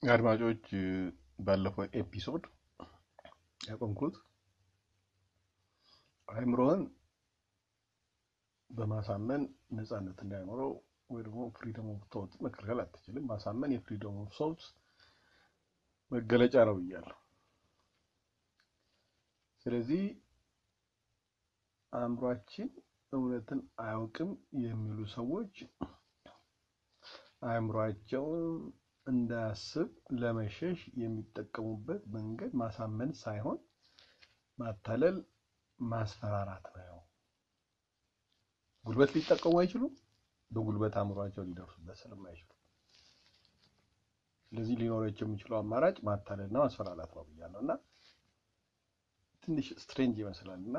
አድማጮች ባለፈው ኤፒሶድ ያቆምኩት አእምሮህን በማሳመን ነፃነት እንዳይኖረው ወይ ደግሞ ፍሪደም ኦፍ ቶት መከልከል አትችልም። ማሳመን የፍሪደም ኦፍ ቶት መገለጫ ነው ብያለሁ። ስለዚህ አእምሯችን እውነትን አያውቅም የሚሉ ሰዎች አእምሯቸውን እንዳያስብ ለመሸሽ የሚጠቀሙበት መንገድ ማሳመን ሳይሆን ማታለል፣ ማስፈራራት ነው። ጉልበት ሊጠቀሙ አይችሉም። በጉልበት አእምሯቸው ሊደርሱበት ስለማይችሉ ስለዚህ ሊኖራቸው የሚችለው አማራጭ ማታለልና ማስፈራራት ነው ብያለሁ እና ትንሽ ስትሬንጅ ይመስላል እና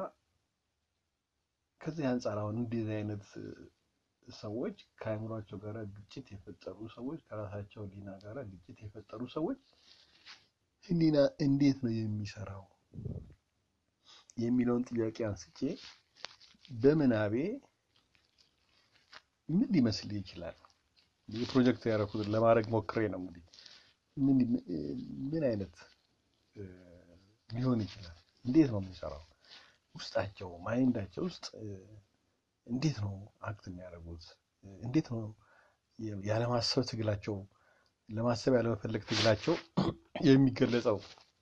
ከዚህ አንጻር አሁን እንደዚህ አይነት ሰዎች ከአእምሯቸው ጋር ግጭት የፈጠሩ ሰዎች ከራሳቸው ሕሊና ጋር ግጭት የፈጠሩ ሰዎች ሕሊና እንዴት ነው የሚሰራው የሚለውን ጥያቄ አንስቼ በምናቤ ምን ሊመስል ይችላል? የፕሮጀክት ያደረኩት ለማድረግ ሞክሬ ነው። እንግዲህ ምን ምን አይነት ሊሆን ይችላል? እንዴት ነው የሚሰራው? ውስጣቸው ማይንዳቸው ውስጥ እንዴት ነው አክት የሚያደርጉት? እንዴት ነው ያለማሰብ ትግላቸው ለማሰብ ያለመፈለግ ትግላቸው የሚገለጸው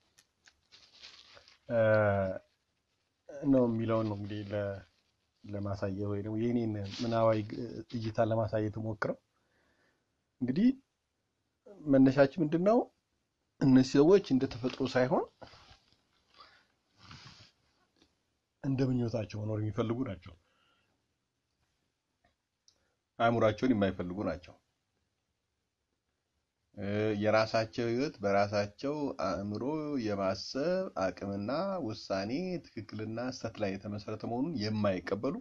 ነው የሚለውን ነው እንግዲህ ለማሳየት ወይ ደግሞ የኔን ምናባዊ እይታ ለማሳየት ሞክረው። እንግዲህ መነሻችን ምንድን ነው? እነዚህ ሰዎች እንደ ተፈጥሮ ሳይሆን እንደ ምኞታቸው መኖር የሚፈልጉ ናቸው። አእምሯቸውን የማይፈልጉ ናቸው። የራሳቸው ሕይወት በራሳቸው አእምሮ የማሰብ አቅምና ውሳኔ ትክክልና ስህተት ላይ የተመሰረተ መሆኑን የማይቀበሉ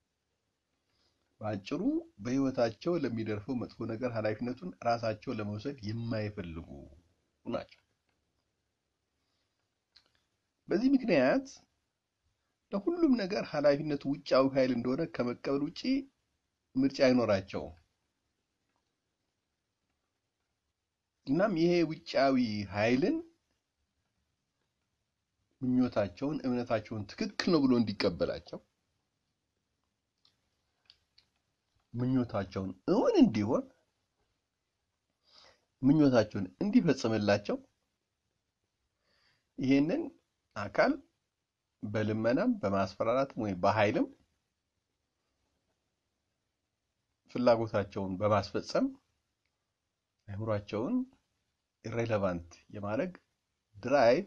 በአጭሩ በሕይወታቸው ለሚደርሰው መጥፎ ነገር ኃላፊነቱን ራሳቸው ለመውሰድ የማይፈልጉ ናቸው። በዚህ ምክንያት ለሁሉም ነገር ኃላፊነቱ ውጫዊ ኃይል እንደሆነ ከመቀበል ውጪ ምርጫ አይኖራቸውም። እናም ይሄ ውጫዊ ኃይልን ምኞታቸውን፣ እምነታቸውን ትክክል ነው ብሎ እንዲቀበላቸው ምኞታቸውን እውን እንዲሆን ምኞታቸውን እንዲፈጽምላቸው ይሄንን አካል በልመናም በማስፈራራትም ወይም በኃይልም ፍላጎታቸውን በማስፈጸም አእምሯቸውን ኢሬሌቫንት የማድረግ ድራይቭ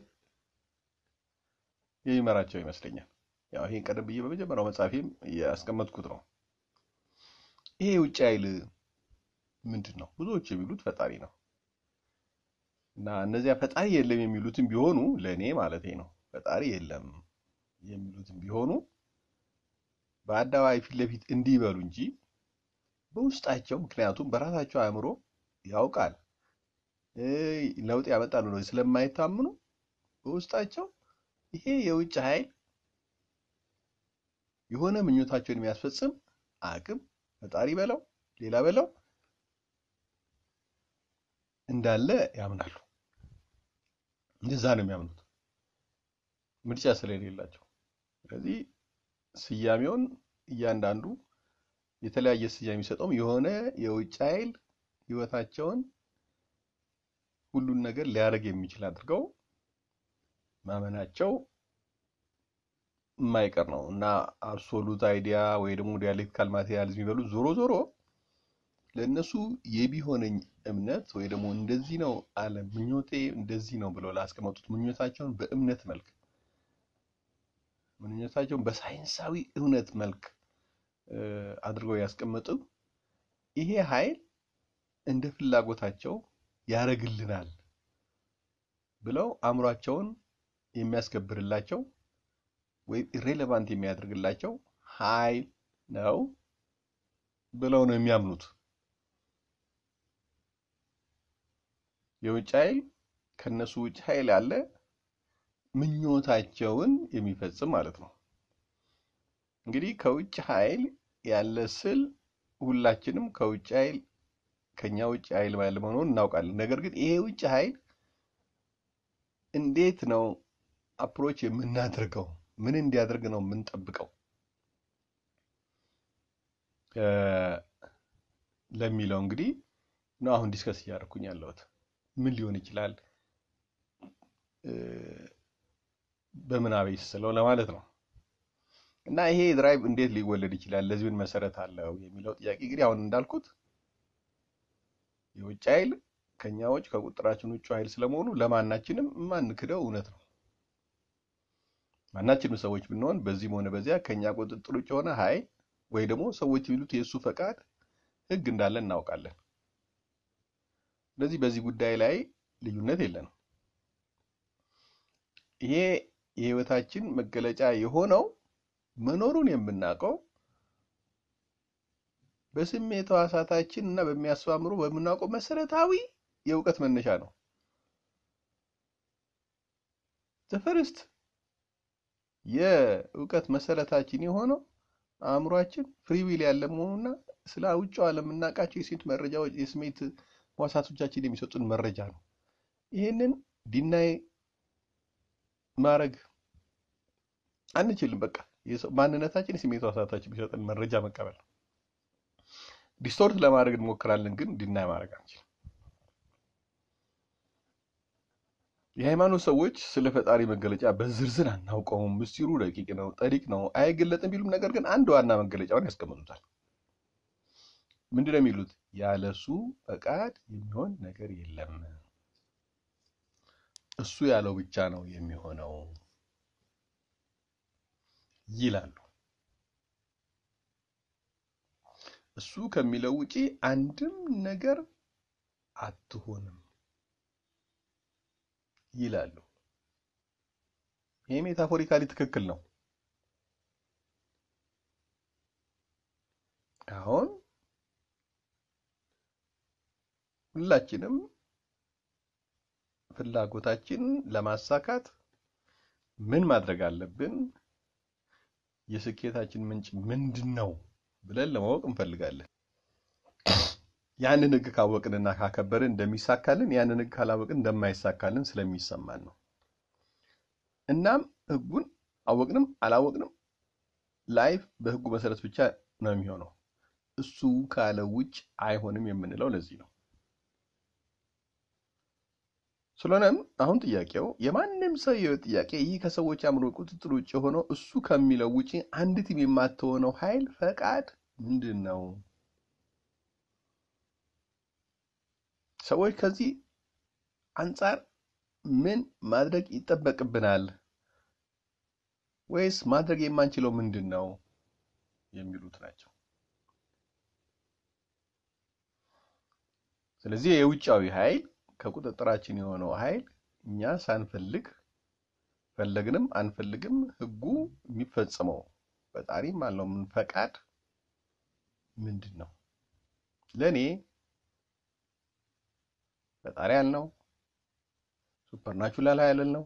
የሚመራቸው ይመስለኛል። ያው ይሄን ቀደም ብዬ በመጀመሪያው መጽሐፌም ያስቀመጥኩት ነው። ይሄ የውጭ ኃይል ምንድን ነው? ብዙዎች የሚሉት ፈጣሪ ነው እና እነዚያ ፈጣሪ የለም የሚሉትም ቢሆኑ ለእኔ ማለቴ ነው ፈጣሪ የለም የሚሉትም ቢሆኑ በአደባባይ ፊት ለፊት እንዲበሉ እንጂ በውስጣቸው ምክንያቱም በራሳቸው አእምሮ ያውቃል ለውጥ ያመጣሉ ነው ስለማይታምኑ በውስጣቸው ይሄ የውጭ ኃይል የሆነ ምኞታቸውን የሚያስፈጽም አቅም ፈጣሪ በለው ሌላ በለው እንዳለ ያምናሉ። እንደዛ ነው የሚያምኑት ምርጫ ስለሌላቸው። ስለዚህ ስያሜውን እያንዳንዱ የተለያየ ስያሜ የሚሰጠውም የሆነ የውጭ ኃይል ህይወታቸውን ሁሉን ነገር ሊያደርግ የሚችል አድርገው ማመናቸው የማይቀር ነው እና አብሶሉት አይዲያ ወይ ደግሞ ዲያሌክቲካል ማቴሪያሊዝም የሚበሉት ዞሮ ዞሮ ለእነሱ የቢሆነኝ እምነት ወይ ደግሞ እንደዚህ ነው አለ ምኞቴ እንደዚህ ነው ብለው ላስቀመጡት ምኞታቸውን በእምነት መልክ ምኞታቸውን በሳይንሳዊ እውነት መልክ አድርገው ያስቀመጡ ይሄ ኃይል እንደ ፍላጎታቸው ያደርግልናል ብለው አእምሯቸውን የሚያስከብርላቸው ወይም ኢሬሌቫንት የሚያደርግላቸው ኃይል ነው ብለው ነው የሚያምኑት። የውጭ ኃይል ከነሱ ውጭ ኃይል ያለ ምኞታቸውን የሚፈጽም ማለት ነው። እንግዲህ ከውጭ ኃይል ያለ ስል ሁላችንም ከውጭ ኃይል ከኛ ውጭ ኃይል ባለ መሆኑን እናውቃለን። ነገር ግን ይሄ ውጭ ኃይል እንዴት ነው አፕሮች የምናደርገው? ምን እንዲያደርግ ነው የምንጠብቀው ለሚለው እንግዲህ ነው አሁን ዲስከስ እያደረኩኝ ያለሁት። ምን ሊሆን ይችላል በምናቤ ስለው ለማለት ነው። እና ይሄ ድራይቭ እንዴት ሊወለድ ይችላል? ለዚህ ምን መሰረት አለው የሚለው ጥያቄ እንግዲህ አሁን እንዳልኩት የውጭ ኃይል ከኛ ውጭ ከቁጥራችን ውጭ ኃይል ስለመሆኑ ለማናችንም የማንክደው እውነት ነው። ማናችንም ሰዎች ብንሆን በዚህም ሆነ በዚያ ከኛ ቁጥጥር ውጭ የሆነ ኃይል ወይ ደግሞ ሰዎች የሚሉት የእሱ ፈቃድ ሕግ እንዳለ እናውቃለን። ስለዚህ በዚህ ጉዳይ ላይ ልዩነት የለንም። ይሄ የህይወታችን መገለጫ የሆነው መኖሩን የምናውቀው በስሜት ሕዋሳታችን እና በሚያስማምሩ በምናውቀው መሰረታዊ የእውቀት መነሻ ነው። ዘፈርስት የእውቀት መሰረታችን የሆነው አእምሯችን ፍሪዊል ያለ መሆኑና ስለ ውጭው ዓለም የምናውቃቸው የስሜት መረጃዎች የስሜት ሕዋሳቶቻችን የሚሰጡን መረጃ ነው። ይህንን ዲናይ ማድረግ አንችልም። በቃ ማንነታችን የስሜት ሕዋሳታችን የሚሰጡን መረጃ መቀበል ነው። ዲስቶርት ለማድረግ እንሞክራለን፣ ግን ዲናይ ማድረግ አንችልም። የሃይማኖት ሰዎች ስለ ፈጣሪ መገለጫ በዝርዝር አናውቀውም፣ ምስጢሩ ረቂቅ ነው፣ ጠሪቅ ነው፣ አይገለጥም ቢሉም ነገር ግን አንድ ዋና መገለጫውን ያስቀምጡታል። ምንድን ነው የሚሉት? ያለሱ ፈቃድ የሚሆን ነገር የለም፣ እሱ ያለው ብቻ ነው የሚሆነው ይላሉ። እሱ ከሚለው ውጪ አንድም ነገር አትሆንም ይላሉ። ይህ ሜታፎሪካሊ ትክክል ነው። አሁን ሁላችንም ፍላጎታችን ለማሳካት ምን ማድረግ አለብን? የስኬታችን ምንጭ ምንድን ነው ብለን ለማወቅ እንፈልጋለን። ያንን ሕግ ካወቅንና ካከበርን እንደሚሳካልን ያንን ሕግ ካላወቅን እንደማይሳካልን ስለሚሰማን ነው። እናም ሕጉን አወቅንም አላወቅንም ላይፍ በሕጉ መሰረት ብቻ ነው የሚሆነው። እሱ ካለ ውጭ አይሆንም የምንለው ለዚህ ነው። ስለሆነም አሁን ጥያቄው የማንም ሰው የህይወት ጥያቄ ይህ ከሰዎች አእምሮ ቁጥጥር ውጭ የሆነው እሱ ከሚለው ውጭ አንዲትም የማትሆነው ኃይል ፈቃድ ምንድን ነው? ሰዎች ከዚህ አንጻር ምን ማድረግ ይጠበቅብናል? ወይስ ማድረግ የማንችለው ምንድን ነው የሚሉት ናቸው። ስለዚህ የውጫዊ ኃይል ከቁጥጥራችን የሆነው ኃይል እኛ ሳንፈልግ ፈለግንም አንፈልግም ህጉ የሚፈጸመው ፈጣሪም አለው ምን ፈቃድ ምንድን ነው? ለእኔ ፈጣሪ ያልነው ሱፐርናቹራል ኃይል ነው።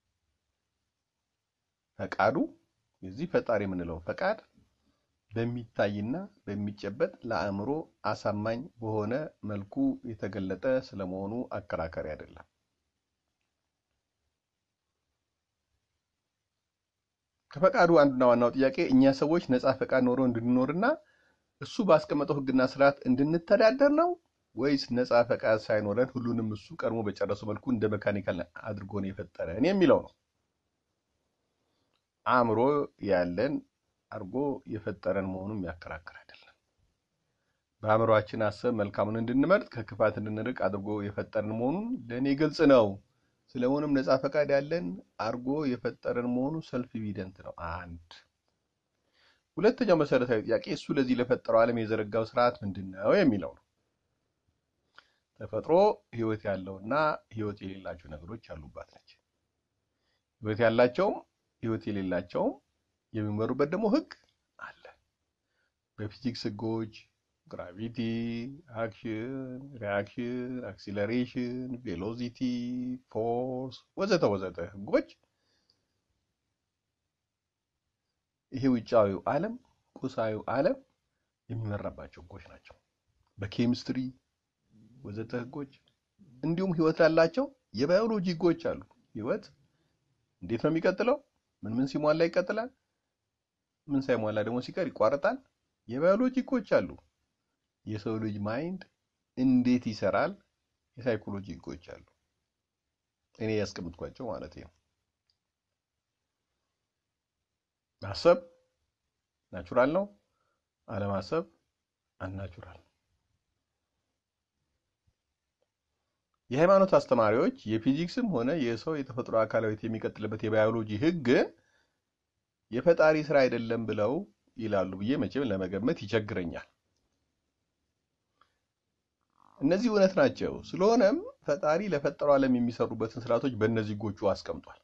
ፈቃዱ የዚህ ፈጣሪ የምንለው ፈቃድ በሚታይና በሚጨበጥ ለአእምሮ አሳማኝ በሆነ መልኩ የተገለጠ ስለመሆኑ አከራካሪ አይደለም። ከፈቃዱ አንዱና ዋናው ጥያቄ እኛ ሰዎች ነፃ ፈቃድ ኖሮ እንድንኖርና እሱ ባስቀመጠው ህግና ስርዓት እንድንተዳደር ነው ወይስ ነፃ ፈቃድ ሳይኖረን ሁሉንም እሱ ቀድሞ በጨረሰው መልኩ እንደ መካኒካል አድርጎ ነው የፈጠረን የሚለው ነው። አእምሮ ያለን አድርጎ የፈጠረን መሆኑን የሚያከራክር አይደለም። በአእምሯችን አሰብ መልካሙን እንድንመርጥ ከክፋት እንድንርቅ አድርጎ የፈጠረን መሆኑን ለእኔ ግልጽ ነው። ስለሆነም ነፃ ፈቃድ ያለን አድርጎ የፈጠረን መሆኑ ሰልፍ ኢቪደንት ነው። አንድ ሁለተኛው መሰረታዊ ጥያቄ እሱ ለዚህ ለፈጠረው ዓለም የዘረጋው ስርዓት ምንድን ነው የሚለው ነው። ተፈጥሮ ህይወት ያለውና ህይወት የሌላቸው ነገሮች ያሉባት ነች። ህይወት ያላቸውም ህይወት የሌላቸውም የሚመሩበት ደግሞ ህግ አለ። በፊዚክስ ህጎች ግራቪቲ፣ አክሽን፣ ሪያክሽን፣ አክሲለሬሽን፣ ቬሎሲቲ፣ ፎርስ ወዘተ ወዘተ ህጎች ይሄ ውጫዊው ዓለም ቁሳዊው ዓለም የሚመራባቸው ህጎች ናቸው። በኬሚስትሪ፣ ወዘተ ህጎች እንዲሁም ህይወት ላላቸው የባዮሎጂ ህጎች አሉ። ህይወት እንዴት ነው የሚቀጥለው? ምን ምን ሲሟላ ይቀጥላል? ምን ሳይሟላ ደግሞ ሲቀር ይቋረጣል? የባዮሎጂ ህጎች አሉ። የሰው ልጅ ማይንድ እንዴት ይሰራል? የሳይኮሎጂ ህጎች አሉ። እኔ ያስቀምጥኳቸው ማለት ነው። ማሰብ ናቹራል ነው። አለማሰብ አንናቹራል። የሃይማኖት አስተማሪዎች የፊዚክስም ሆነ የሰው የተፈጥሮ አካላዊት የሚቀጥልበት የባዮሎጂ ህግ የፈጣሪ ስራ አይደለም ብለው ይላሉ ብዬ መቼም ለመገመት ይቸግረኛል። እነዚህ እውነት ናቸው። ስለሆነም ፈጣሪ ለፈጠረው ዓለም የሚሰሩበትን ስርዓቶች በእነዚህ ህጎቹ አስቀምጧል።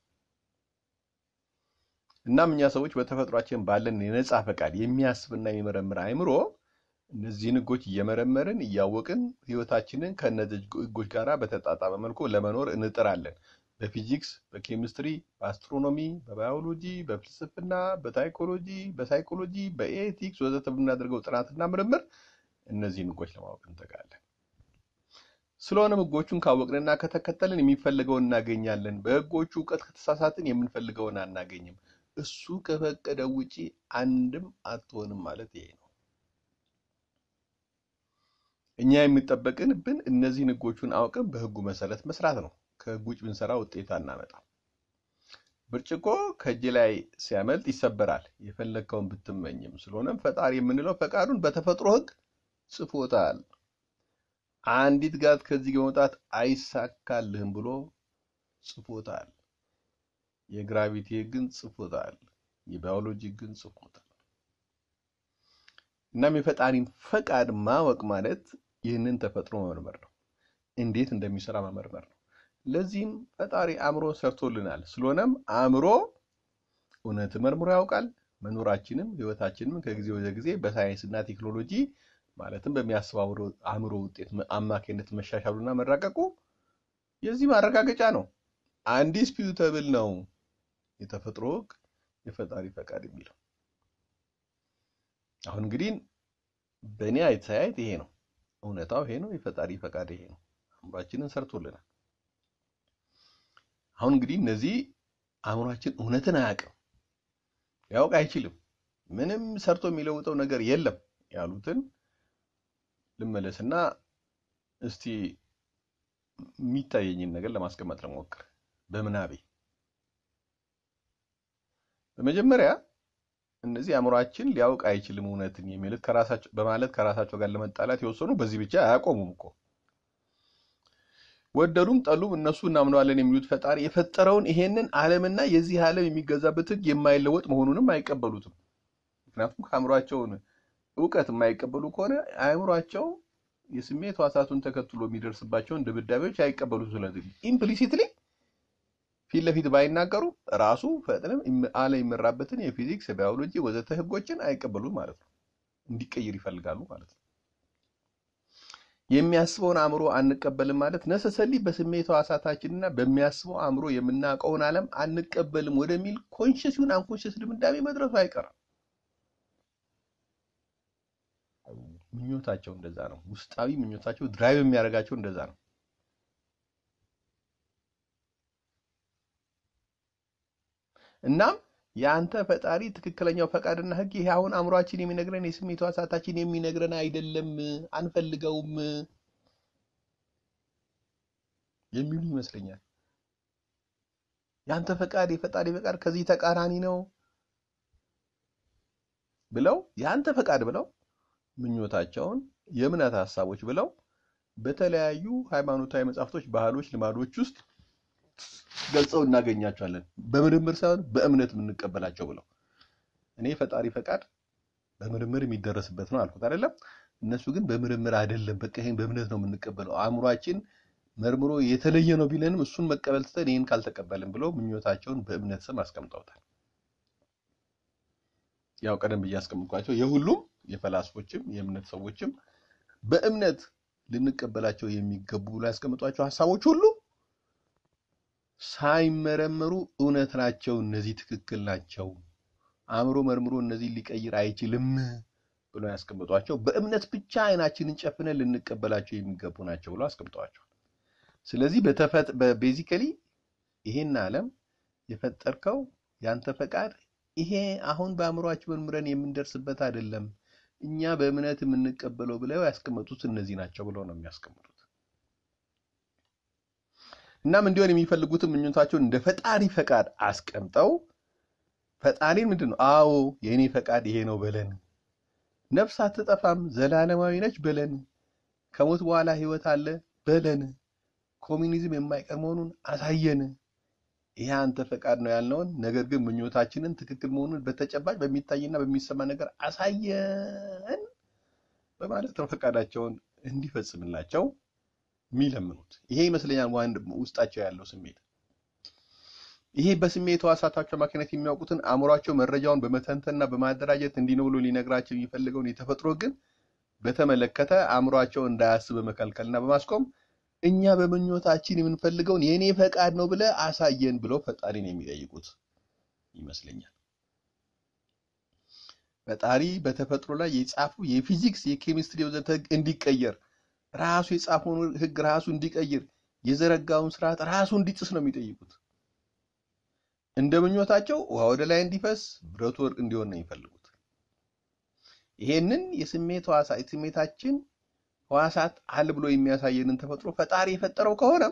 እናም እኛ ሰዎች በተፈጥሯችን ባለን የነጻ ፈቃድ የሚያስብና የሚመረምር አእምሮ እነዚህን ህጎች እየመረመርን እያወቅን ህይወታችንን ከእነዚህ ህጎች ጋር በተጣጣመ መልኩ ለመኖር እንጥራለን። በፊዚክስ፣ በኬሚስትሪ፣ በአስትሮኖሚ፣ በባዮሎጂ፣ በፍልስፍና፣ በታይኮሎጂ፣ በሳይኮሎጂ፣ በኤቲክስ ወዘተ በምናደርገው ጥናትና ምርምር እነዚህን ህጎች ለማወቅ እንተጋለን። ስለሆነም ህጎቹን ካወቅንና ከተከተልን የሚፈልገውን እናገኛለን። በህጎቹ እውቀት ከተሳሳትን የምንፈልገውን አናገኝም። እሱ ከፈቀደው ውጪ አንድም አትሆንም ማለት ይሄ ነው። እኛ የሚጠበቅንብን እነዚህን ህጎቹን አውቅን በህጉ መሰረት መስራት ነው። ከህግ ውጭ ብንሰራ ውጤት አናመጣም። ብርጭቆ ከእጅ ላይ ሲያመልጥ ይሰበራል፣ የፈለግከውን ብትመኝም። ስለሆነም ፈጣሪ የምንለው ፈቃዱን በተፈጥሮ ህግ ጽፎታል። አንዲት ጋት ከዚህ በመውጣት አይሳካልህም ብሎ ጽፎታል። የግራቪቲ ህግን ጽፎታል። የባዮሎጂ ህግን ጽፎታል። እናም የፈጣሪን ፈቃድ ማወቅ ማለት ይህንን ተፈጥሮ መመርመር ነው። እንዴት እንደሚሰራ መመርመር ነው። ለዚህም ፈጣሪ አእምሮ ሰርቶልናል። ስለሆነም አእምሮ እውነት መርምሮ ያውቃል። መኖራችንም ህይወታችንም ከጊዜ ወደ ጊዜ በሳይንስና ቴክኖሎጂ ማለትም በሚያስበው አእምሮ ውጤት አማካኝነት መሻሻሉና መራቀቁ የዚህ ማረጋገጫ ነው። አንዲስፒዩተብል ነው የተፈጥሮ ህግ የፈጣሪ ፈቃድ የሚለው። አሁን እንግዲህ በእኔ አስተያየት ይሄ ነው እውነታው፣ ይሄ ነው የፈጣሪ ፈቃድ ይሄ ነው። አእምሯችንን ሰርቶልናል። አሁን እንግዲህ እነዚህ አእምሯችን እውነትን አያውቅም፣ ሊያውቅ አይችልም፣ ምንም ሰርቶ የሚለውጠው ነገር የለም ያሉትን ልመለስና እስቲ የሚታየኝን ነገር ለማስቀመጥ ለሞክር በምናቤ በመጀመሪያ እነዚህ አእምሯችን ሊያውቅ አይችልም እውነትን የሚሉት ከራሳቸው በማለት ከራሳቸው ጋር ለመጣላት የወሰኑ በዚህ ብቻ አያቆሙም እኮ ወደዱም ጠሉም እነሱ እናምነዋለን የሚሉት ፈጣሪ የፈጠረውን ይሄንን ዓለምና የዚህ ዓለም የሚገዛበት ህግ የማይለወጥ መሆኑንም አይቀበሉትም። ምክንያቱም ከአእምሯቸውን እውቀት የማይቀበሉ ከሆነ አእምሯቸው የስሜት ሕዋሳቱን ተከትሎ የሚደርስባቸውን ድብዳቤዎች አይቀበሉት። ስለዚህ ኢምፕሊሲትሊ ፊት ለፊት ባይናገሩ ራሱ ፈጥነም አለ የሚመራበትን የፊዚክስ የባዮሎጂ ወዘተ ህጎችን አይቀበሉም ማለት ነው። እንዲቀይር ይፈልጋሉ ማለት ነው። የሚያስበውን አእምሮ አንቀበልም ማለት ነሰሰሊ በስሜት ሕዋሳታችንና በሚያስበው አእምሮ የምናውቀውን ዓለም አንቀበልም ወደሚል ኮንሽስ ይሁን አንኮንሽስ ድምዳሜ መድረሱ አይቀርም። ምኞታቸው እንደዛ ነው። ውስጣዊ ምኞታቸው ድራይቭ የሚያደርጋቸው እንደዛ ነው። እናም የአንተ ፈጣሪ ትክክለኛው ፈቃድና ህግ ይሄ አሁን አእምሯችን የሚነግረን የስሜት ሕዋሳታችን የሚነግረን አይደለም፣ አንፈልገውም የሚሉ ይመስለኛል። የአንተ ፈቃድ የፈጣሪ ፈቃድ ከዚህ ተቃራኒ ነው ብለው የአንተ ፈቃድ ብለው ምኞታቸውን የእምነት ሀሳቦች ብለው በተለያዩ ሃይማኖታዊ መጽሐፍቶች፣ ባህሎች፣ ልማዶች ውስጥ ገልጸው እናገኛቸዋለን። በምርምር ሳይሆን በእምነት የምንቀበላቸው ብለው እኔ ፈጣሪ ፈቃድ በምርምር የሚደረስበት ነው አልኩት አይደለም። እነሱ ግን በምርምር አይደለም፣ በቃ ይሄን በእምነት ነው የምንቀበለው። አእምሯችን መርምሮ የተለየ ነው ቢለንም እሱን መቀበል ትተን ይህን ካልተቀበልን ብለው ምኞታቸውን በእምነት ስም አስቀምጠውታል። ያው ቀደም ብዬ አስቀምጥኳቸው የሁሉም የፈላስፎችም የእምነት ሰዎችም በእምነት ልንቀበላቸው የሚገቡ ብሎ ያስቀምጧቸው ሀሳቦች ሁሉ ሳይመረመሩ እውነት ናቸው፣ እነዚህ ትክክል ናቸው፣ አእምሮ መርምሮ እነዚህ ሊቀይር አይችልም ብሎ ያስቀምጧቸው በእምነት ብቻ አይናችንን ጨፍነን ልንቀበላቸው የሚገቡ ናቸው ብሎ አስቀምጠዋቸዋል። ስለዚህ ቤዚካሊ ይሄን ዓለም የፈጠርከው ያንተ ፈቃድ ይሄ አሁን በአእምሯችን መርምረን የምንደርስበት አይደለም፣ እኛ በእምነት የምንቀበለው ብለው ያስቀመጡት እነዚህ ናቸው ብለው ነው የሚያስቀምጡት። እናም እንዲሆን የሚፈልጉትን ምኞታቸውን እንደ ፈጣሪ ፈቃድ አስቀምጠው ፈጣሪን ምንድን ነው አዎ የእኔ ፈቃድ ይሄ ነው በለን፣ ነፍስ አትጠፋም ዘላለማዊ ነች በለን፣ ከሞት በኋላ ህይወት አለ በለን፣ ኮሚኒዝም የማይቀር መሆኑን አሳየን ይሄ አንተ ፈቃድ ነው ያልነውን ነገር ግን ምኞታችንን ትክክል መሆኑን በተጨባጭ በሚታይና በሚሰማ ነገር አሳየን በማለት ነው ፈቃዳቸውን እንዲፈጽምላቸው የሚለምኑት። ይሄ ይመስለኛል ዋንድ ውስጣቸው ያለው ስሜት። ይሄ በስሜት ሕዋሳታቸው አማካኝነት የሚያውቁትን አእምሯቸው መረጃውን በመተንተንና በማደራጀት እንዲህ ነው ብሎ ሊነግራቸው የሚፈልገውን የተፈጥሮ ግን በተመለከተ አእምሯቸው እንዳያስብ በመከልከልና በማስቆም እኛ በምኞታችን የምንፈልገውን የእኔ ፈቃድ ነው ብለ አሳየን ብለው ፈጣሪን የሚጠይቁት ይመስለኛል። ፈጣሪ በተፈጥሮ ላይ የጻፉ የፊዚክስ፣ የኬሚስትሪ ወዘተ ህግ እንዲቀየር ራሱ የጻፈውን ህግ ራሱ እንዲቀይር የዘረጋውን ስርዓት ራሱ እንዲጥስ ነው የሚጠይቁት። እንደ ምኞታቸው ውሃ ወደ ላይ እንዲፈስ፣ ብረቱ ወርቅ እንዲሆን ነው የሚፈልጉት። ይሄንን የስሜት ህዋሳ የስሜታችን ህዋሳት አል ብሎ የሚያሳየንን ተፈጥሮ ፈጣሪ የፈጠረው ከሆነ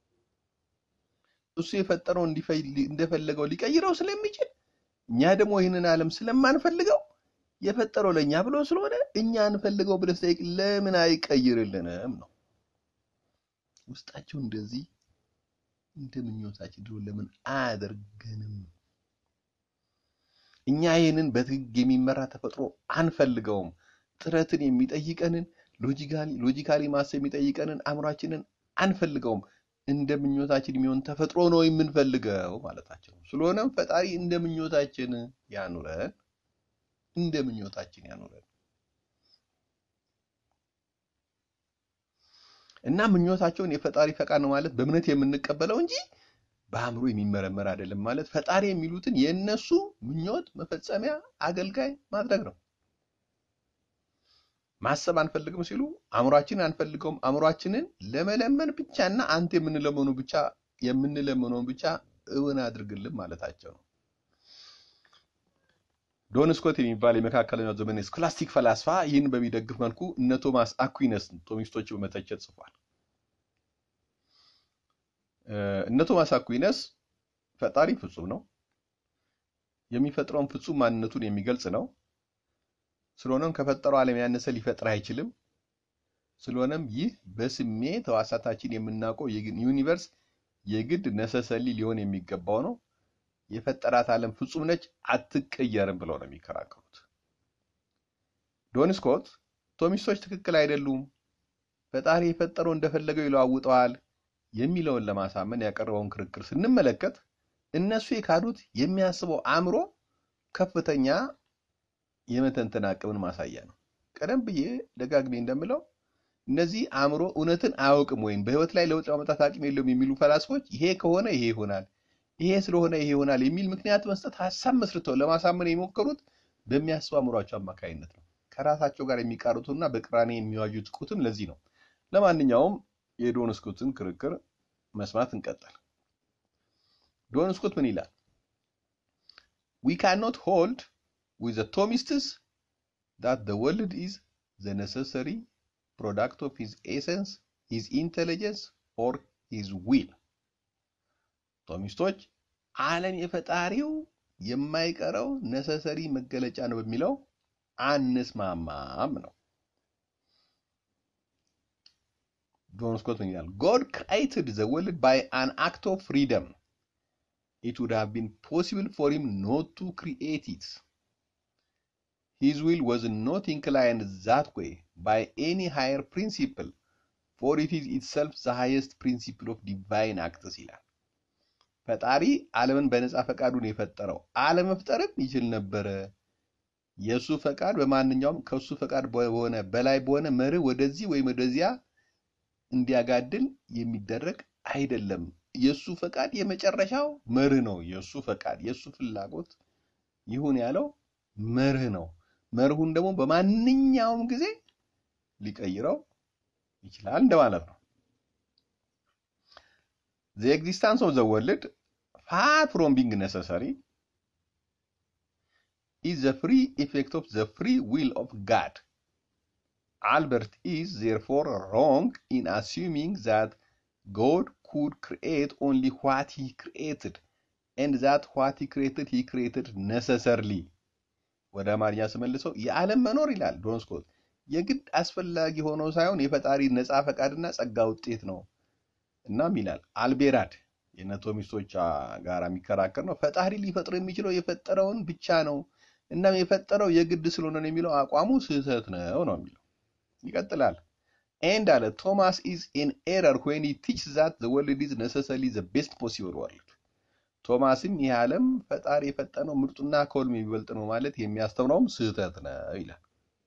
እሱ የፈጠረው እንደፈለገው ሊቀይረው ስለሚችል እኛ ደግሞ ይህንን ዓለም ስለማንፈልገው የፈጠረው ለእኛ ብሎ ስለሆነ እኛ እንፈልገው ብለህ ስጠይቅ ለምን አይቀይርልንም ነው ውስጣቸው እንደዚህ እንደ ምኞታችን ድሮ ለምን አያደርገንም? እኛ ይህንን በህግ የሚመራ ተፈጥሮ አንፈልገውም። ጥረትን የሚጠይቀንን ሎጂካሊ ማሰብ የሚጠይቀንን አእምሯችንን አንፈልገውም። እንደ ምኞታችን የሚሆን ተፈጥሮ ነው የምንፈልገው ማለታቸው። ስለሆነም ፈጣሪ እንደ ምኞታችን ያኑረን፣ እንደ ምኞታችን ያኑረን እና ምኞታቸውን የፈጣሪ ፈቃድ ነው ማለት በእምነት የምንቀበለው እንጂ በአእምሮ የሚመረመር አይደለም ማለት ፈጣሪ የሚሉትን የእነሱ ምኞት መፈጸሚያ አገልጋይ ማድረግ ነው። ማሰብ አንፈልግም ሲሉ አእምሯችንን አንፈልገውም። አእምሯችንን ለመለመን ብቻና አንተ የምንለመኑ ብቻ የምንለመነውን ብቻ እውን አድርግልን ማለታቸው ነው። ዶን ስኮት የሚባል የመካከለኛው ዘመን ስኮላስቲክ ፈላስፋ ይህን በሚደግፍ መልኩ እነ ቶማስ አኩይነስ ቶሚስቶች በመተቸት ጽፏል። እነ ቶማስ አኩይነስ ፈጣሪ ፍጹም ነው፣ የሚፈጥረውን ፍጹም ማንነቱን የሚገልጽ ነው። ስለሆነም ከፈጠረው ዓለም ያነሰ ሊፈጥር አይችልም። ስለሆነም ይህ በስሜት ሕዋሳታችን የምናውቀው ዩኒቨርስ የግድ ነሰሰሊ ሊሆን የሚገባው ነው። የፈጠራት ዓለም ፍጹም ነች፣ አትቀየርም ብለው ነው የሚከራከሩት። ዶን ስኮት ቶሚስቶች ትክክል አይደሉም፣ ፈጣሪ የፈጠረው እንደፈለገው ይለዋውጠዋል የሚለውን ለማሳመን ያቀረበውን ክርክር ስንመለከት እነሱ የካዱት የሚያስበው አእምሮ ከፍተኛ የመተንተን አቅምን ማሳያ ነው። ቀደም ብዬ ደጋግሜ እንደምለው እነዚህ አእምሮ እውነትን አያውቅም ወይም በህይወት ላይ ለውጥ ማምጣት አቅም የለውም የሚሉ ፈላስፎች ይሄ ከሆነ ይሄ ይሆናል፣ ይሄ ስለሆነ ይሄ ይሆናል የሚል ምክንያት መስጠት ሀሳብ መስርተው ለማሳመን የሞከሩት በሚያስቡ አእምሯቸው አማካኝነት ነው። ከራሳቸው ጋር የሚቃሩትና በቅራኔ የሚዋጁት ቁትም ለዚህ ነው። ለማንኛውም የዶን ስኮትን ክርክር መስማት እንቀጠል። ዶን ስኮት ምን ይላል? ዊ ካኖት ሆልድ with the Thomists that the world is the necessary product of his essence, his intelligence, or his will. ቶሚስቶች ዓለም የፈጣሪው የማይቀረው ነሰሰሪ መገለጫ ነው በሚለው አንስማማም ነው። ጆን ስኮት ምን ይላል? God created the world by an act of freedom. It would have been possible for him not to create it. His will was not inclined that way by any higher principle, for it is itself the highest principle of divine acts ይላል። ፈጣሪ ዓለምን በነፃ ፈቃዱን የፈጠረው አለመፍጠርም ይችል ነበረ። የእሱ ፈቃድ በማንኛውም ከእሱ ፈቃድ በሆነ በላይ በሆነ መርህ ወደዚህ ወይም ወደዚያ እንዲያጋድል የሚደረግ አይደለም። የእሱ ፈቃድ የመጨረሻው መርህ ነው። የእሱ ፈቃድ የእሱ ፍላጎት ይሁን ያለው መርህ ነው። መርሁን ደግሞ በማንኛውም ጊዜ ሊቀይረው ይችላል እንደማለት ነው። the existence of the world far from being necessary is the free effect of the free will of God. Albert is therefore wrong in assuming that God could create only what he created and that what he created he created necessarily. ወደ አማርኛ ስመልሰው የዓለም መኖር ይላል ዶን ስኮት የግድ አስፈላጊ ሆኖ ሳይሆን የፈጣሪ ነፃ ፈቃድና ጸጋ ውጤት ነው። እናም ይላል አልቤራድ የነቶሚስቶች ጋር የሚከራከር ነው። ፈጣሪ ሊፈጥር የሚችለው የፈጠረውን ብቻ ነው። እናም የፈጠረው የግድ ስለሆነ ነው የሚለው አቋሙ ስህተት ነው ነው የሚለው ይቀጥላል። ኤንድ አለ ቶማስ ኢዝ ኢን ኤረር ዌን ሂ ቲችስ ዛት ዘ ወርልድ ኢዝ ነሰሰሪ ዘ ቤስት ፖሲብል ወርልድ። ቶማስም ይህ ዓለም ፈጣሪ የፈጠነው ምርጡና ከሁሉም የሚበልጥ ነው ማለት የሚያስተምረውም ስህተት ነው ይላል።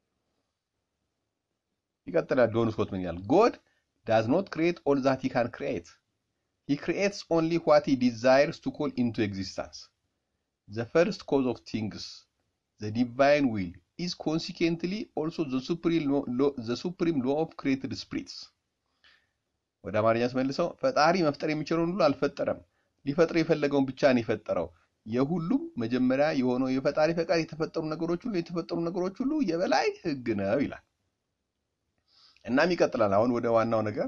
ይቀጥላል። ዶን ስኮት ምን ይላል? ጎድ ዳዝ ኖት ክሪኤት ኦል ዛት ሂ ካን ክሪኤት ሂ ክሪኤትስ ኦንሊ ዋት ሂ ዲዛይርስ ቱ ኮል ኢንቱ ኤግዚስተንስ ዘ ፈርስት ኮዝ ኦፍ ቲንግስ ዘ ዲቫይን ዊል is consequently also the supreme law, law, the supreme law of created spirits ወደ አማርኛ ስመልሰው ፈጣሪ መፍጠር የሚችለውን ሁሉ አልፈጠረም፣ ሊፈጥር የፈለገውን ብቻ ነው የፈጠረው። የሁሉም መጀመሪያ የሆነው የፈጣሪ ፈቃድ የተፈጠሩ ነገሮች ሁሉ የተፈጠሩ ነገሮች ሁሉ የበላይ ሕግ ነው ይላል። እናም ይቀጥላል። አሁን ወደ ዋናው ነገር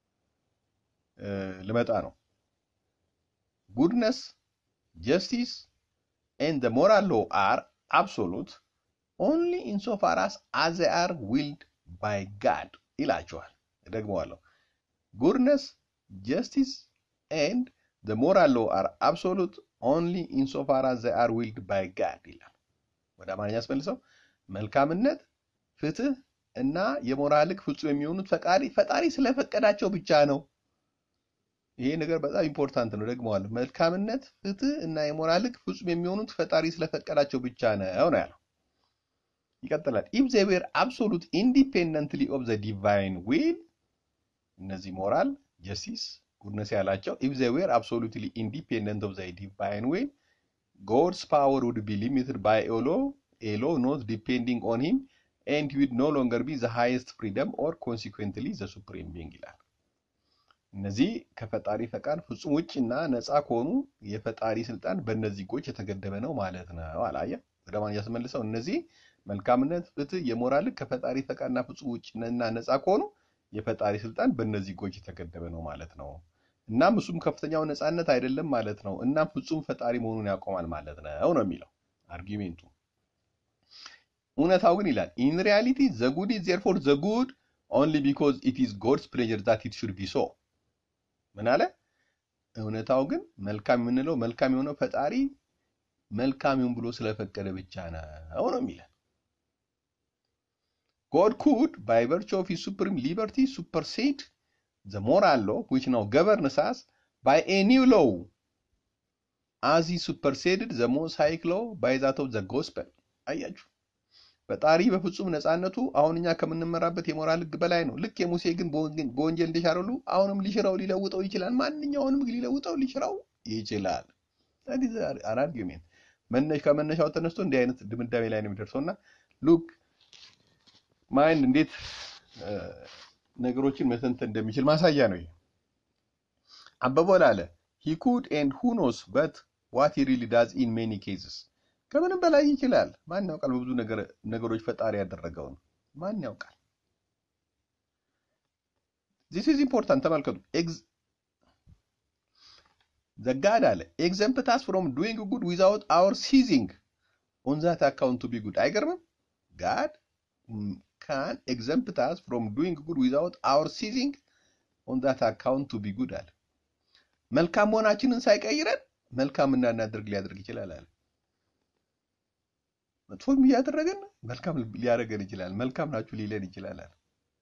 ልመጣ ነው። ጉድነስ ጀስቲስ ኤንድ ዘ ሞራል ሎ አር አብሶሉት ኦንሊ ኢንሶፋር አስ አዝ ዜይ አር ዊልድ ባይ ጋድ ይላቸዋል። እደግመዋለሁ። ጉድነስ ጀስቲስ ኤንድ ዘ ሞራል ሎ አር አብሶሉት ኦንሊ ኢንሶፋር አዝ ዜይ አር ዊልድ ባይ ጋድ ይላል። ወደ አማርኛ አስመልሰው መልካምነት፣ ፍትህ እና የሞራል ህግ ፍጹም የሚሆኑት ፈጣሪ ፈጣሪ ስለፈቀዳቸው ብቻ ነው። ይሄ ነገር በጣም ኢምፖርታንት ነው። ደግመዋለሁ። መልካምነት፣ ፍትህ እና የሞራል ህግ ፍጹም የሚሆኑት ፈጣሪ ስለፈቀዳቸው ብቻ ነው ነው ያለው። ይቀጥላል። ኢፍ ዘይ ዌር አብሶሉት ኢንዲፔንደንትሊ ኦፍ ዘ ዲቫይን ዊል እነዚህ ሞራል ጀስቲስ ጉድነስ ያላቸው ኢፍ ዘይ ዌር አብሶሉትሊ ኢንዲፔንደንት ኦፍ ዘ ዲቫይን ዊል ጎድስ ፓወር ውድ ቢ ሊሚትድ ባይ ኤ ሎ ኤ ሎ ኖት ዲፔንዲንግ ኦን ሂም ኤንድ ዊድ ኖ ሎንገር ቢ ዘ ሃይስት ፍሪደም ኦር ኮንሲኩዌንትሊ ዘ ሱፕሪም ቢንግ ይላል። እነዚህ ከፈጣሪ ፈቃድ ፍጹም ውጭና ነፃ ከሆኑ የፈጣሪ ስልጣን በእነዚህ ህጎች የተገደበ ነው ማለት ነው። አላየ ወደ ማንኛ ስመልሰው እነዚህ መልካምነት፣ ፍትህ፣ የሞራል ህግ ከፈጣሪ ፈቃድና ፍጹም ውጭና ነፃ ከሆኑ የፈጣሪ ስልጣን በእነዚህ ህጎች የተገደበ ነው ማለት ነው። እናም እሱም ከፍተኛው ነፃነት አይደለም ማለት ነው። እናም ፍጹም ፈጣሪ መሆኑን ያቆማል ማለት ነው ነው የሚለው አርጊሜንቱ። እውነታው ግን ይላል ኢን ሪያሊቲ ዘ ጉድ ኢዝ ዜርፎር ዘ ጉድ ኦንሊ ቢኮዝ ኢት ኢዝ ጎድስ ፕሌጀር ዛት ኢት ሹድ ቢ ሶ። ምን አለ? እውነታው ግን መልካም የምንለው መልካም የሆነው ፈጣሪ መልካም ይሁን ብሎ ስለፈቀደ ብቻ ነው ነው የሚለን God could, by virtue of his supreme liberty, supersede the moral law which now governs us by a new law, as he superseded the Mosaic law by that of the gospel. አያችሁ፣ ፈጣሪ በፍጹም ነፃነቱ አሁን እኛ ከምንመራበት የሞራል ህግ በላይ ነው። ልክ የሙሴ ግን በወንጀል እንደሻረሉ አሁንም ሊሽረው ሊለውጠው ይችላል። ማንኛውንም ህግ ሊለውጠው ሊሽረው ይችላል። አርጊሜንት ከመነሻው ተነስቶ እንዲህ አይነት ድምዳሜ ላይ ነው የሚደርሰው እና ሉክ ማይንድ እንዴት ነገሮችን መተንተን እንደሚችል ማሳያ ነው። ይሄ አበበ ላለ ሂ ኩድ ኤንድ ሁ ኖስ በት ዋት ሂ ሪሊ ዳዝ ኢን ሜኒ ኬዝስ ከምንም በላይ ይችላል። ማን ያውቃል? በብዙ ነገሮች ፈጣሪ ያደረገውን ማን ያውቃል? ዚስ ኢዝ ኢምፖርታንት። ተመልከቱ። ዘጋድ አለ ኤግዘምፕታስ ፍሮም ዱይንግ ጉድ ዊዛውት አወር ሲዚንግ ኦን ዛት አካውንት ቱ ቢ ጉድ። አይገርምም? ጋድ ካን exempt us from doing good without our ceasing on that account to be good አለ። መልካም መሆናችንን ሳይቀይረን መልካም እንዳናደርግ ሊያደርግ ይችላል አለ። መጥፎም እያደረገን መልካም ሊያደርገን ይችላል። መልካም ናችሁ ሊለን ይችላል አለ።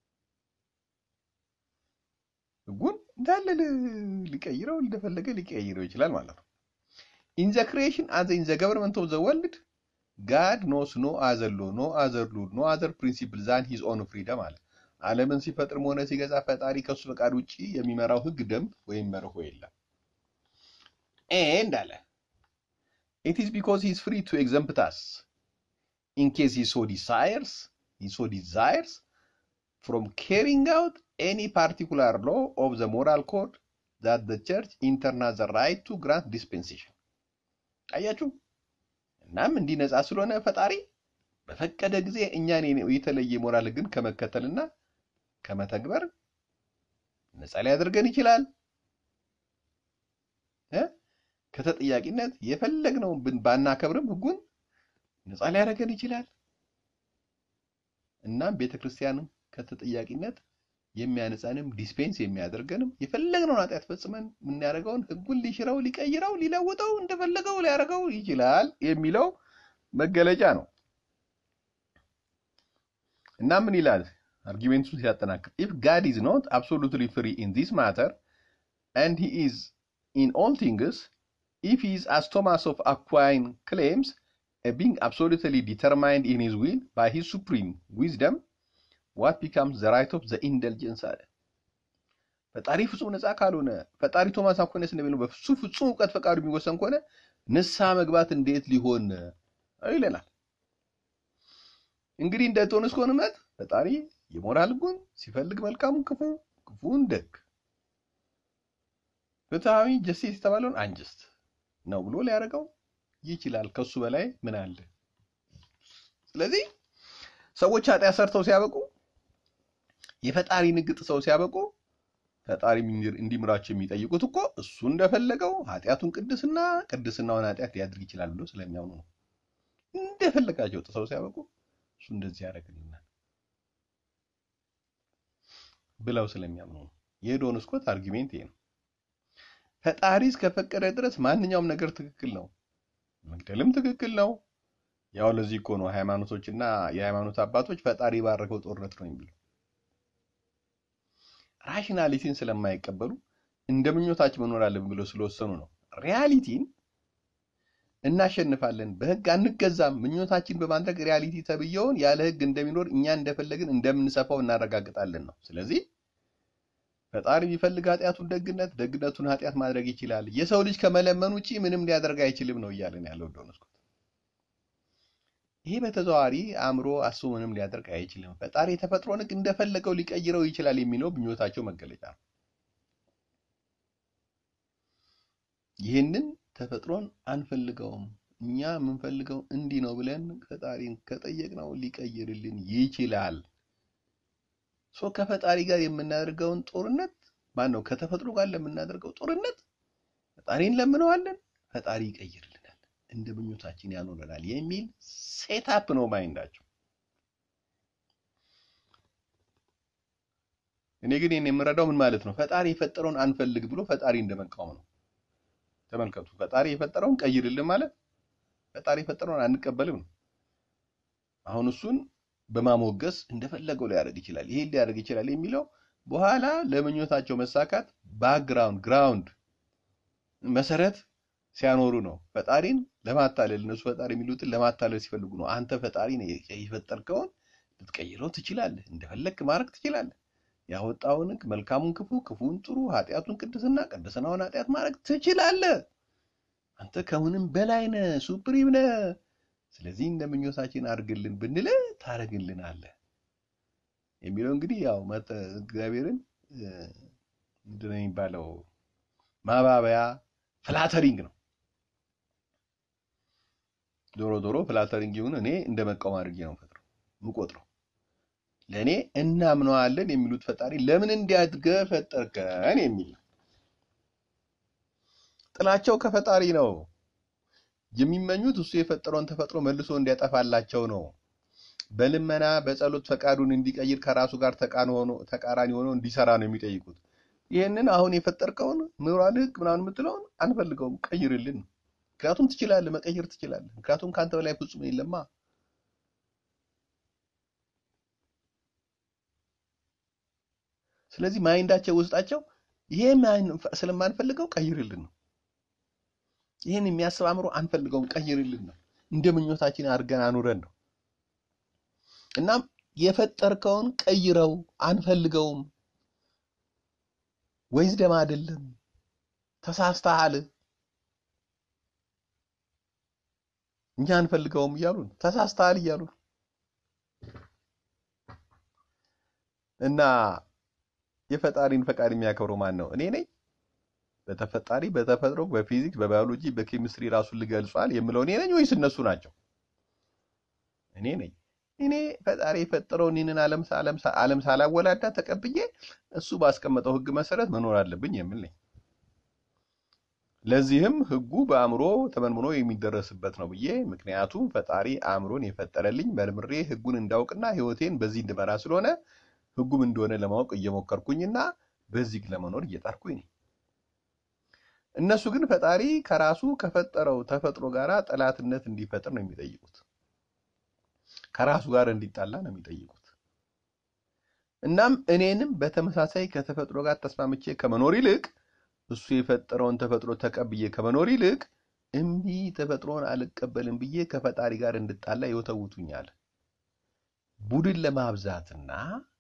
ህጉን እንዳለ ሊቀይረው እንደፈለገ ሊቀይረው ይችላል ማለት ነው። ኢን ዘ ክሪኤሽን አዘ ኢን ዘ ገቨርንመንት ኦፍ ዘ ወርልድ ጋድ ኖስ ኖ አዘር ሎ ኖ አዘር ሉል ኖ አዘር ፕሪንሲፕል ዛን ሂዝ ኦን ፍሪደም አለ። ዓለምን ሲፈጥርም ሆነ ሲገዛ ፈጣሪ ከሱ ፈቃድ ውጭ የሚመራው ህግ፣ ደንብ ወይም መርሆ የለም። ኤንድ አለ ኢት ኢዝ ቢኮዝ ሂዝ ፍሪ ቱ ኤግዘምፕት አስ in case he so desires, he so desires from carrying out any particular law of the moral code that the church intern has the right to grant dispensation. አያችሁ። እናም እንዲህ ነፃ ስለሆነ ፈጣሪ በፈቀደ ጊዜ እኛን የተለየ ሞራል ግን ከመከተልና ከመተግበር ነፃ ሊያደርገን ይችላል። እ ከተጠያቂነት የፈለግነውን ብን ባናከብርም ህጉን ነፃ ሊያደርገን ይችላል። እናም ቤተክርስቲያንም ከተጠያቂነት የሚያነጻንም ዲስፔንስ የሚያደርገንም የፈለግነውን ኃጢአት ፈጽመን የምናደርገውን ህጉን ሊሽረው፣ ሊቀይረው፣ ሊለውጠው እንደፈለገው ሊያደርገው ይችላል የሚለው መገለጫ ነው። እና ምን ይላል አርጊሜንቱን ሲያጠናክር ኢፍ ጋድ ኢዝ ኖት አብሶሉትሊ ፍሪ ኢን ዚስ ማተር ኤንድ ሂ ኢዝ ኢን ኦል ቲንግስ ኢፍ ሂ ኢዝ አስ ቶማስ ኦፍ አኳይን ክሌምስ a being absolutely determined in his will by his supreme wisdom what becomes the right of the indulgence አለ ፈጣሪ ፍጹም ነፃ ካልሆነ ፈጣሪ ቶማስ አኩይነስ እንደሚለው በሱ ፍጹም እውቀት ፈቃዱ የሚወሰን ከሆነ ንስሐ መግባት እንዴት ሊሆን ይለናል። እንግዲህ እንደ ቶንስ ከሆነ እምነት ፈጣሪ የሞራል ህጉን ሲፈልግ መልካሙን ክፉ፣ ክፉን ደግ፣ ፍትሐዊ ጀስቲስ የተባለውን አንጀስት ነው ብሎ ሊያደርገው ይችላል። ከሱ በላይ ምን አለ? ስለዚህ ሰዎች ኃጢአት ሰርተው ሲያበቁ የፈጣሪ ንግጥ ሰው ሲያበቁ ፈጣሪ እንዲምራቸው የሚጠይቁት እኮ እሱ እንደፈለገው ኃጢአቱን ቅድስና ቅድስናውን ኃጢአት ሊያድርግ ይችላል ብሎ ስለሚያምኑ ነው። እንደፈለጋቸው ጥሰው ሲያበቁ እሱ እንደዚህ ያደርግልናል ብለው ስለሚያምኑ ነው። የዶን ስኮት አርጊሜንት ይሄ ነው። ፈጣሪ እስከፈቀደ ድረስ ማንኛውም ነገር ትክክል ነው። መግደልም ትክክል ነው። ያው ለዚህ እኮ ነው ሃይማኖቶችና የሃይማኖት አባቶች ፈጣሪ ባረከው ጦርነት ነው የሚሉ ራሽናሊቲን ስለማይቀበሉ እንደ ምኞታችን መኖር አለብን ብለው ስለወሰኑ ነው። ሪያሊቲን እናሸንፋለን፣ በህግ አንገዛም፣ ምኞታችን በማድረግ ሪያሊቲ ተብየውን ያለ ህግ እንደሚኖር እኛ እንደፈለግን እንደምንሰፋው እናረጋግጣለን ነው። ስለዚህ ፈጣሪ ቢፈልግ ኃጢአቱን ደግነት፣ ደግነቱን ኃጢአት ማድረግ ይችላል። የሰው ልጅ ከመለመን ውጪ ምንም ሊያደርግ አይችልም ነው እያለን ያለው ዶንስኮት። ይሄ በተዘዋዋሪ አእምሮ አስቦ ምንም ሊያደርግ አይችልም፣ ፈጣሪ የተፈጥሮን ህግ እንደፈለገው ሊቀይረው ይችላል የሚለው ምኞታቸው መገለጫ ነው። ይህንን ተፈጥሮን አንፈልገውም፣ እኛ የምንፈልገው እንዲህ ነው ብለን ፈጣሪን ከጠየቅነው ሊቀይርልን ይችላል። ሶ ከፈጣሪ ጋር የምናደርገውን ጦርነት ማን ነው? ከተፈጥሮ ጋር ለምናደርገው ጦርነት ፈጣሪን ለምነዋለን፣ ፈጣሪ ይቀይርልናል፣ እንደ ምኞታችን ያኖረናል የሚል ሴታፕ ነው ማይንዳቸው። እኔ ግን ይህን የምረዳው ምን ማለት ነው? ፈጣሪ የፈጠረውን አንፈልግ ብሎ ፈጣሪ እንደመቃወም ነው። ተመልከቱ፣ ፈጣሪ የፈጠረውን ቀይርልን ማለት ፈጣሪ የፈጠረውን አንቀበልም ነው። አሁን እሱን በማሞገስ እንደፈለገው ሊያደርግ ይችላል፣ ይሄን ሊያደርግ ይችላል የሚለው በኋላ ለምኞታቸው መሳካት ባክግራውንድ ግራውንድ መሰረት ሲያኖሩ ነው። ፈጣሪን ለማታለል እነሱ ፈጣሪ የሚሉትን ለማታለል ሲፈልጉ ነው። አንተ ፈጣሪ ነህ፣ የፈጠርከውን ልትቀይረው ትችላለህ፣ እንደፈለግክ ማድረግ ትችላለህ። ያወጣውን ሕግ መልካሙን ክፉ፣ ክፉን ጥሩ፣ ኃጢአቱን ቅድስና፣ ቅድስናውን ኃጢአት ማድረግ ትችላለህ። አንተ ከምንም በላይ ነህ፣ ሱፕሪም ነህ። ስለዚህ እንደ ምኞታችን አድርግልን ብንል ታደርግልን አለ የሚለው እንግዲህ ያው እግዚአብሔርን ምንድን ነው የሚባለው ማባበያ ፍላተሪንግ ነው። ዞሮ ዞሮ ፍላተሪንግ ይሁን እኔ እንደ መቃወም አድርጌ ነው ፈጥረው ምቆጥረው። ለእኔ እናምነዋለን የሚሉት ፈጣሪ ለምን እንዲያድገህ ፈጠርከን የሚል ነው። ጥላቸው ከፈጣሪ ነው። የሚመኙት እሱ የፈጠረውን ተፈጥሮ መልሶ እንዲያጠፋላቸው ነው። በልመና በጸሎት ፈቃዱን እንዲቀይር ከራሱ ጋር ተቃራኒ ሆኖ እንዲሰራ ነው የሚጠይቁት። ይህንን አሁን የፈጠርከውን ምሁራን ህግ ምናምን የምትለውን አንፈልገውም፣ ቀይርልን። ምክንያቱም ትችላለህ፣ መቀየር ትችላለህ። ምክንያቱም ከአንተ በላይ ፍጹም የለማ። ስለዚህ ማይንዳቸው ውስጣቸው ይሄ ስለማንፈልገው ቀይርልን ነው። ይህን የሚያስብ አእምሮ አንፈልገውም፣ ቀይርልን ነው። እንደ ምኞታችን አድርገን አኑረን ነው። እናም የፈጠርከውን ቀይረው አንፈልገውም፣ ወይስ ደም አይደለም፣ ተሳስተሃል፣ እኛ አንፈልገውም እያሉ ነው። ተሳስተሃል እያሉ ነው። እና የፈጣሪን ፈቃድ የሚያከብረው ማን ነው? እኔ ነኝ? በተፈጣሪ በተፈጥሮ በፊዚክስ በባዮሎጂ በኬሚስትሪ ራሱን ልገልጿል የምለው እኔ ነኝ ወይስ እነሱ ናቸው? እኔ ነኝ። እኔ ፈጣሪ የፈጠረውን ይህንን ዓለም ሳላወላዳ ተቀብዬ እሱ ባስቀመጠው ሕግ መሰረት መኖር አለብኝ የምል ነኝ። ለዚህም ሕጉ በአእምሮ ተመንምኖ የሚደረስበት ነው ብዬ ምክንያቱም ፈጣሪ አእምሮን የፈጠረልኝ መርምሬ ሕጉን እንዳውቅና ሕይወቴን በዚህ እንድመራ ስለሆነ ሕጉም እንደሆነ ለማወቅ እየሞከርኩኝና በዚህ ለመኖር እየጣርኩኝ ነኝ። እነሱ ግን ፈጣሪ ከራሱ ከፈጠረው ተፈጥሮ ጋር ጠላትነት እንዲፈጥር ነው የሚጠይቁት። ከራሱ ጋር እንዲጣላ ነው የሚጠይቁት። እናም እኔንም በተመሳሳይ ከተፈጥሮ ጋር ተስማምቼ ከመኖር ይልቅ እሱ የፈጠረውን ተፈጥሮ ተቀብዬ ከመኖር ይልቅ እምቢ ተፈጥሮን አልቀበልም ብዬ ከፈጣሪ ጋር እንድጣላ ይወተውቱኛል። ቡድን ለማብዛትና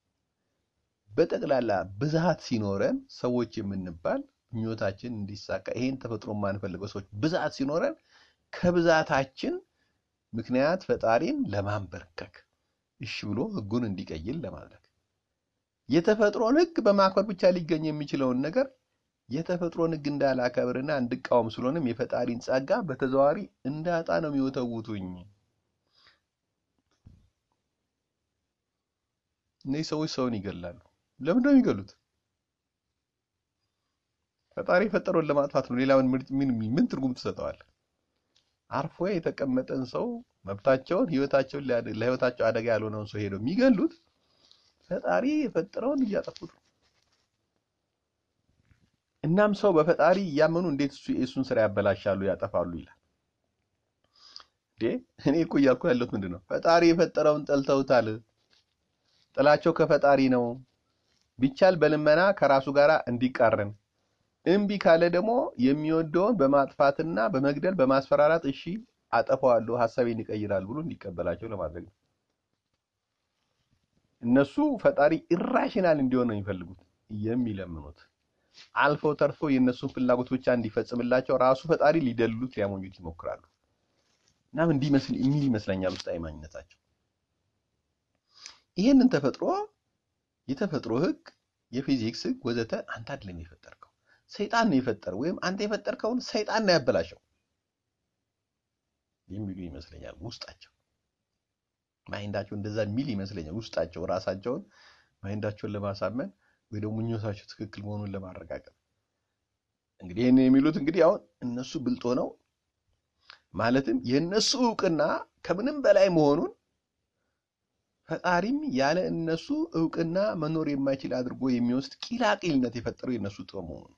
በጠቅላላ ብዛት ሲኖረን ሰዎች የምንባል ምኞታችን እንዲሳካ ይሄን ተፈጥሮ የማንፈልገው ሰዎች ብዛት ሲኖረን ከብዛታችን ምክንያት ፈጣሪን ለማንበርከክ እሺ ብሎ ሕጉን እንዲቀይል ለማድረግ የተፈጥሮን ሕግ በማክበር ብቻ ሊገኝ የሚችለውን ነገር የተፈጥሮን ሕግ እንዳላከብርና እንድቃወም ስለሆነም የፈጣሪን ጸጋ በተዘዋዋሪ እንዳጣ ነው የሚወተውቱኝ። እነዚህ ሰዎች ሰውን ይገላሉ። ለምንድን ነው የሚገሉት? ፈጣሪ የፈጠረውን ለማጥፋት ነው። ሌላ ምን ምን ትርጉም ትሰጠዋል? አርፎ የተቀመጠን ሰው መብታቸውን ህይወታቸውን ለህይወታቸው አደጋ ያልሆነውን ሰው ሄደው የሚገሉት ፈጣሪ የፈጠረውን እያጠፉት ነው። እናም ሰው በፈጣሪ እያመኑ እንዴት እሱ የእሱን ስራ ያበላሻሉ፣ ያጠፋሉ ይላል። እንዴ እኔ እኮ እያልኩ ያለሁት ምንድን ነው? ፈጣሪ የፈጠረውን ጠልተውታል። ጥላቸው ከፈጣሪ ነው። ቢቻል በልመና ከራሱ ጋር እንዲቃረን እምቢ ካለ ደግሞ የሚወደውን በማጥፋትና በመግደል በማስፈራራት እሺ አጠፋዋለሁ ሀሳቤን ይቀይራል ብሎ እንዲቀበላቸው ለማድረግ ነው። እነሱ ፈጣሪ ኢራሽናል እንዲሆን ነው የሚፈልጉት የሚለምኑት። አልፈው ተርፎ የእነሱን ፍላጎት ብቻ እንዲፈጽምላቸው ራሱ ፈጣሪ ሊደልሉት ሊያሞኙት ይሞክራሉ። እናም እንዲህ የሚል ይመስለኛል ውስጣዊ ማንነታቸው። ይህንን ተፈጥሮ የተፈጥሮ ህግ፣ የፊዚክስ ህግ ወዘተ አንተ አይደለም የፈጠርከው ሰይጣን ነው የፈጠረው፣ ወይም አንተ የፈጠርከውን ሰይጣን ነው ያበላሸው የሚሉ ይመስለኛል ውስጣቸው። ማይንዳቸው እንደዛ የሚል ይመስለኛል ውስጣቸው ራሳቸውን ማይንዳቸውን ለማሳመን ወይ ደግሞ ምኞታቸው ትክክል መሆኑን ለማረጋገጥ እንግዲህ ይህን የሚሉት እንግዲህ አሁን እነሱ ብልጦ ነው ማለትም የእነሱ እውቅና ከምንም በላይ መሆኑን ፈጣሪም ያለ እነሱ እውቅና መኖር የማይችል አድርጎ የሚወስድ ቂላቂልነት የፈጠረው የእነሱ ጥበብ መሆኑን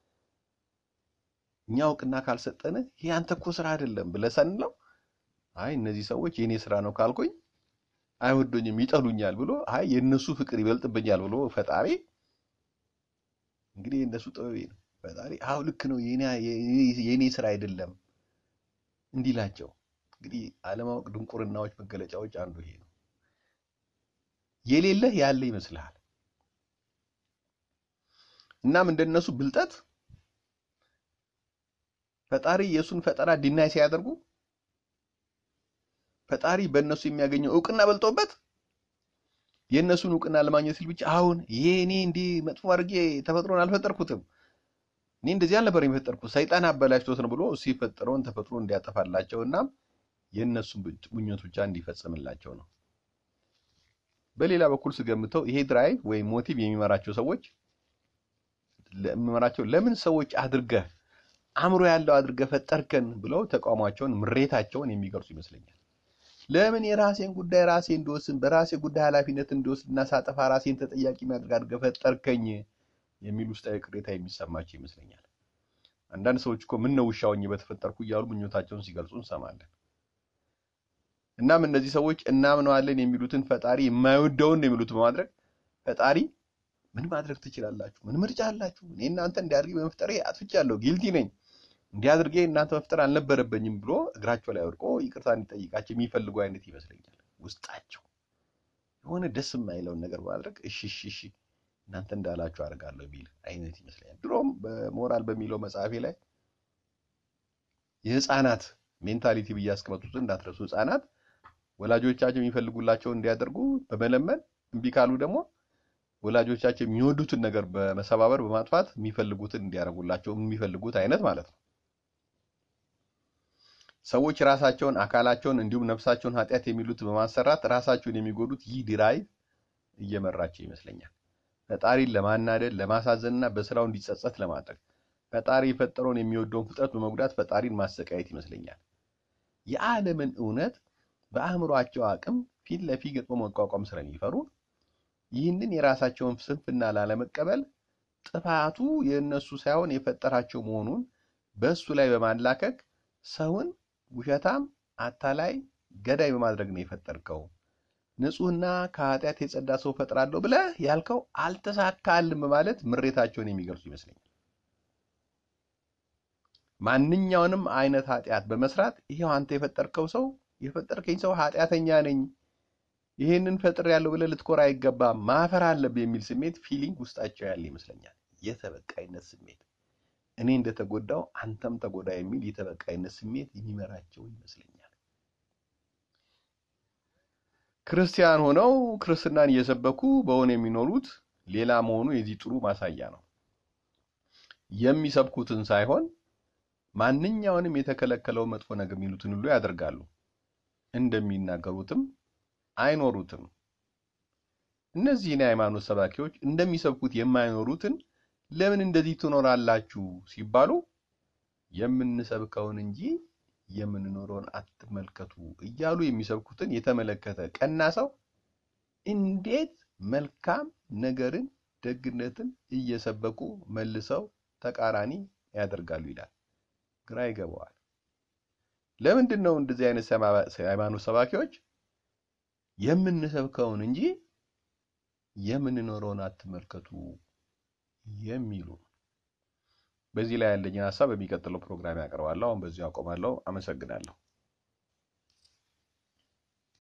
እኛ እውቅና ካልሰጠን ይሄ አንተ እኮ ስራ አይደለም ብለህ ሰንለው አይ እነዚህ ሰዎች የእኔ ስራ ነው ካልኩኝ አይወዱኝም፣ ይጠሉኛል ብሎ አይ የእነሱ ፍቅር ይበልጥብኛል ብሎ ፈጣሪ እንግዲህ የእነሱ ጥበብ ነው። ፈጣሪ አዎ ልክ ነው የእኔ ስራ አይደለም እንዲላቸው እንግዲህ አለማወቅ ድንቁርናዎች መገለጫዎች አንዱ ይሄ ነው። የሌለህ ያለ ይመስልሃል። እናም እንደነሱ ብልጠት ፈጣሪ የእሱን ፈጠራ ዲናይ ሲያደርጉ ፈጣሪ በእነሱ የሚያገኘው እውቅና በልጦበት የእነሱን እውቅና ለማግኘት ሲል ብቻ አሁን ይሄ እኔ እንዲህ መጥፎ አድርጌ ተፈጥሮን አልፈጠርኩትም፣ እኔ እንደዚህ አልነበር የፈጠርኩት ሰይጣን አበላሽቶት ነው ብሎ እሱ የፈጠረውን ተፈጥሮ እንዲያጠፋላቸው እና የእነሱን ምኞት ብቻ እንዲፈጽምላቸው ነው። በሌላ በኩል ስገምተው ይሄ ድራይቭ ወይም ሞቲቭ የሚመራቸው ሰዎች የሚመራቸው ለምን ሰዎች አድርገህ አእምሮ ያለው አድርገህ ፈጠርከን ብለው ተቃውሟቸውን ምሬታቸውን የሚገልጹ ይመስለኛል። ለምን የራሴን ጉዳይ ራሴ እንድወስን በራሴ ጉዳይ ኃላፊነት እንድወስድ እና ሳጠፋ ራሴን ተጠያቂ የሚያደርግ አድርገህ ፈጠርከኝ የሚል ውስጣዊ ቅሬታ የሚሰማቸው ይመስለኛል። አንዳንድ ሰዎች እኮ ምን ነው ውሻ ሆኜ በተፈጠርኩ እያሉ ምኞታቸውን ሲገልጹ እንሰማለን። እናም እነዚህ ሰዎች እናምነዋለን የሚሉትን ፈጣሪ የማይወደውን ነው የሚሉት በማድረግ ፈጣሪ ምን ማድረግ ትችላላችሁ? ምን ምርጫ አላችሁ? እኔ እናንተ እንዲያድርጌ በመፍጠሬ አጥፍቻለሁ፣ ጊልቲ ነኝ፣ እንዲያድርጌ እናንተ መፍጠር አልነበረበኝም ብሎ እግራቸው ላይ ወድቆ ይቅርታ እንዲጠይቃቸው የሚፈልጉ አይነት ይመስለኛል። ውስጣቸው የሆነ ደስ የማይለውን ነገር በማድረግ እሺ እሺ እሺ እናንተ እንዳላችሁ አድርጋለሁ የሚል አይነት ይመስለኛል። ድሮም በሞራል በሚለው መጽሐፌ ላይ የህፃናት ሜንታሊቲ ብዬ ያስቀመጡትን እንዳትረሱ። ህፃናት ወላጆቻቸው የሚፈልጉላቸውን እንዲያደርጉ በመለመን እምቢ ካሉ ደግሞ ወላጆቻቸው የሚወዱትን ነገር በመሰባበር በማጥፋት የሚፈልጉትን እንዲያደርጉላቸው የሚፈልጉት አይነት ማለት ነው። ሰዎች ራሳቸውን አካላቸውን እንዲሁም ነፍሳቸውን ኃጢአት የሚሉትን በማሰራት ራሳቸውን የሚጎዱት ይህ ድራይቭ እየመራቸው ይመስለኛል። ፈጣሪን ለማናደድ ለማሳዘንና በስራው እንዲጸጸት ለማድረግ ፈጣሪ የፈጠረውን የሚወደውን ፍጥረት በመጉዳት ፈጣሪን ማሰቃየት ይመስለኛል። የዓለምን እውነት በአእምሯቸው አቅም ፊት ለፊት ገጥሞ መቋቋም ስለሚፈሩ ይህንን የራሳቸውን ስንፍና ላለመቀበል ጥፋቱ የእነሱ ሳይሆን የፈጠራቸው መሆኑን በእሱ ላይ በማላከክ ሰውን ውሸታም፣ አታላይ፣ ገዳይ በማድረግ ነው የፈጠርከው። ንጹሕና ከኃጢአት የጸዳ ሰው ፈጥራለሁ ብለህ ያልከው አልተሳካልም በማለት ምሬታቸውን የሚገልጹ ይመስለኛል። ማንኛውንም አይነት ኃጢአት በመስራት ይሄው አንተ የፈጠርከው ሰው የፈጠርከኝ ሰው ኃጢአተኛ ነኝ፣ ይህንን ፈጥር ያለው ብለህ ልትኮራ አይገባም፣ ማፈር አለብህ የሚል ስሜት ፊሊንግ ውስጣቸው ያለ ይመስለኛል። የተበቃይነት ስሜት እኔ እንደተጎዳው አንተም ተጎዳ የሚል የተበቃይነት ስሜት የሚመራቸው ይመስለኛል። ክርስቲያን ሆነው ክርስትናን እየሰበኩ በሆነ የሚኖሩት ሌላ መሆኑ የዚህ ጥሩ ማሳያ ነው። የሚሰብኩትን ሳይሆን ማንኛውንም የተከለከለው መጥፎ ነገር የሚሉትን ሁሉ ያደርጋሉ። እንደሚናገሩትም አይኖሩትም። እነዚህን የሃይማኖት ሰባኪዎች እንደሚሰብኩት የማይኖሩትን ለምን እንደዚህ ትኖራላችሁ ሲባሉ የምንሰብከውን እንጂ የምንኖረውን አትመልከቱ እያሉ የሚሰብኩትን የተመለከተ ቀና ሰው እንዴት መልካም ነገርን ደግነትን እየሰበኩ መልሰው ተቃራኒ ያደርጋሉ ይላል። ግራ ይገባዋል። ለምንድን ነው እንደዚህ አይነት ሃይማኖት ሰባኪዎች የምንሰብከውን እንጂ የምንኖረውን አትመልከቱ የሚሉ? በዚህ ላይ ያለኝን ሀሳብ በሚቀጥለው ፕሮግራም ያቀርባለሁ። አሁን በዚሁ አቆማለሁ። አመሰግናለሁ።